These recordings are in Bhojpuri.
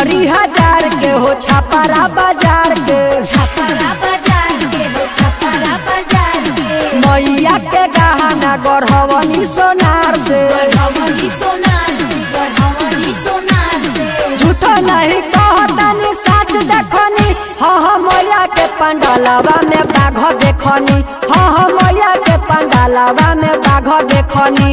चुनरी हजार के हो छापारा बाजार के छपरा बाजार के हो छपरा बाजार के मैया के गहना गढ़वनी सोनार से गढ़वनी सोनार से गढ़वनी सोनार से झूठो नहीं कहतनी सच देखनी हाँ हाँ मैया के पंडालवा में बाघ देखनी हाँ हाँ मैया के पंडालवा में बाघ देखनी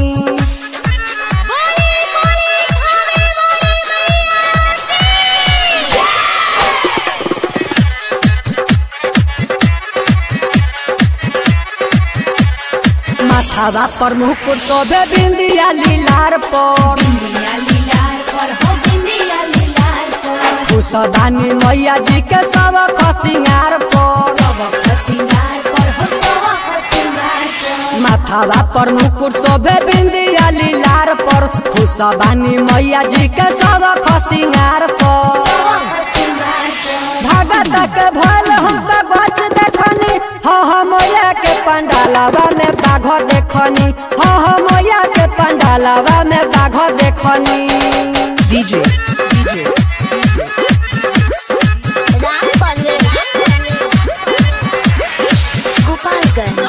माथावा पर मुकुट शोभे बिंदिया लीलार पर बिंदिया लीलार पर हो बिंदिया लीलार पर खुशदानी मैया जी के सब खसिंगार पर सबक सिंगार पर हो सबक सिंगार पर माथावा पर मुकुट शोभे बिंदिया लीलार पर खुशबानी मैया जी के सब खसिंगार पर सबक सिंगार पर भगत के भल हम तो बच देखनी हाँ हाँ मैया के पंडालवा में बाघ देखनी हाँ हाँ मैया के पंडालवा में बाघ देखनी DJ, DJ, राम परवेश गोपालगंज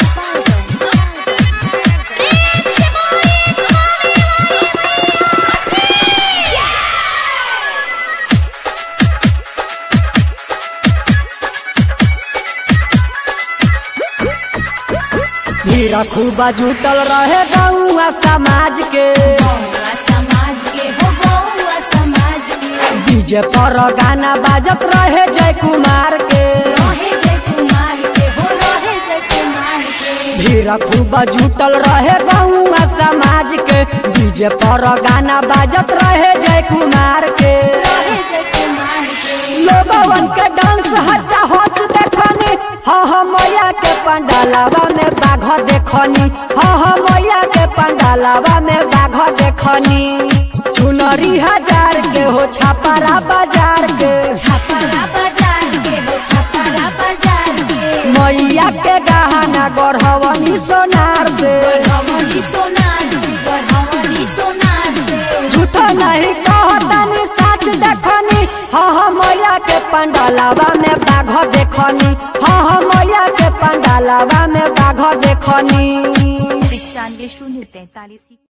भीड़ खूबा जुटल रहे गौआ समाज के गौवा समाज के हो गौवा समाज के डीजे पर गाना बाजत रहे जय कुमार के रहे जय कुमार के हो रहे जय कुमार के भीड़ खूबा जुटल रहे गौआ समाज के डीजे पर गाना बाजत रहे जय कुमार के रहे जय कुमार के लोगवन के डांस हच्चा होच देखनी हाँ हाँ मैया के पंडालवा में बाघ देखनी हाँ हाँ मैया के पंडालवा में बाघ देखनी चुनरी हजार के हो छापारा बाजार के छपरा बाजार के हो छपरा बाजार के मैया के गहना गढ़वनी सोनार से गढ़वनी सोनार से गढ़वनी सोनार से झूठो नहीं कहतनी सच देखनी हाँ हाँ मैया के पंडालवा में बाघ देखनी हाँ हाँ मैया के पंडालवा में बाघ देखनी पचानवे शून्य तैतालीस